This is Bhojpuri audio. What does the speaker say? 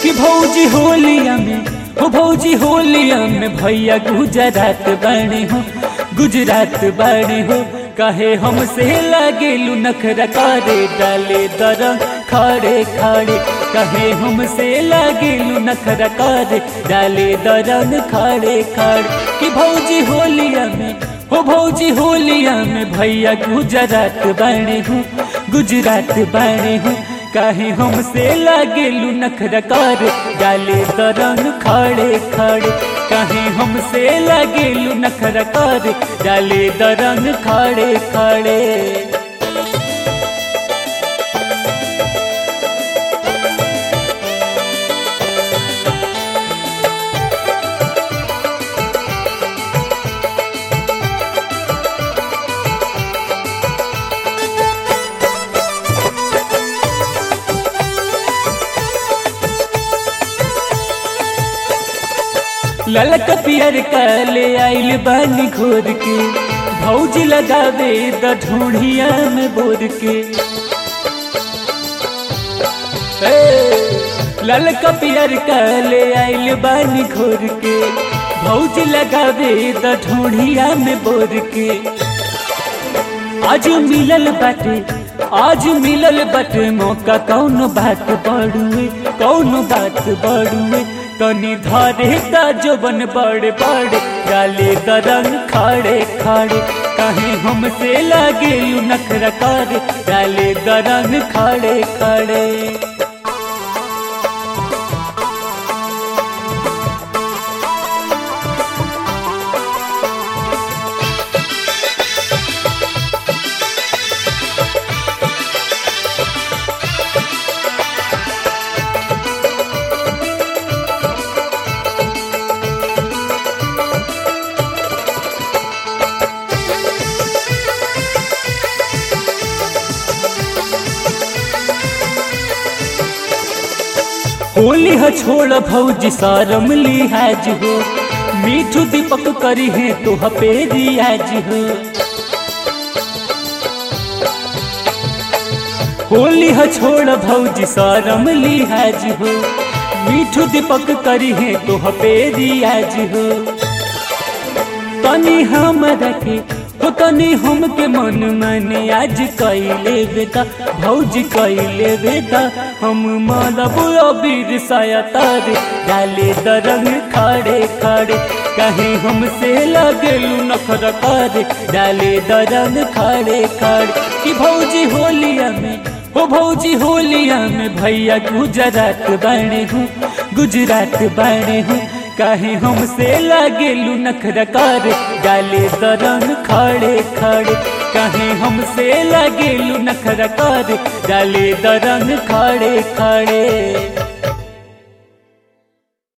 कि भौजी होलिया में हो भौजी होलिया में भैया गुजरात बने हो गुजरात बने हो कहे हमसे लगेलू नखरा करे डाले दरंग खड़े खड़े कहे हमसे लगेलू नखरा करे डाले दरंग खड़े खड़े कि भौजी होलिया में हो भौजी होलिया में भैया गुजरात बने हूँ गुजरात बने हूँ काहे हमसे लागेलू नखरा कर डाले दरंग खड़े खड़े काहे हमसे लागेलू नखरा कर डाले दरंग खड़े खड़े ललक पियर काले आइल बानी घोर के भौजी लगावे द ढूढ़िया में बोर के ललक पियर काले आइल बानी घोर के भौजी लगावे द ढूढ़िया में बोर के आज मिलल बाटे आज मिलल बाटे मौका कौन बात बड़ुए कौन बात बड़ुए तनी धरे ता जोबन बड़े बड़े डाले दरंग खड़े खड़े कहीं हमसे लागे नखरा करे डाले दरंग खड़े खड़े होली ह छोड़ भौजी सारम लिहाज हो मीठू दीपक करी है तो हपेरी आज हो होली ह छोड़ भौजी सारम लिहाज हो मीठू दीपक करी है तो हपेरी आज हो तनी हमरा के हो तनी हमके मन माने आज कैले बेटा भौजी कैले बेटा हम मानब अबीर साया तारे डाले दरंग खड़े खड़े कहीं हमसे लगेलू नखर करे डाले दरंग खड़े खड़े कि भौजी होलिया में हो भौजी होलिया में भैया गुजरात बने हूँ गुजरात बने हूँ काहे हमसे लागेलू नखरा कर डाले दरंग खड़े खड़े काहे हमसे लागेलू नखरा कर डाले दरंग खड़े खड़े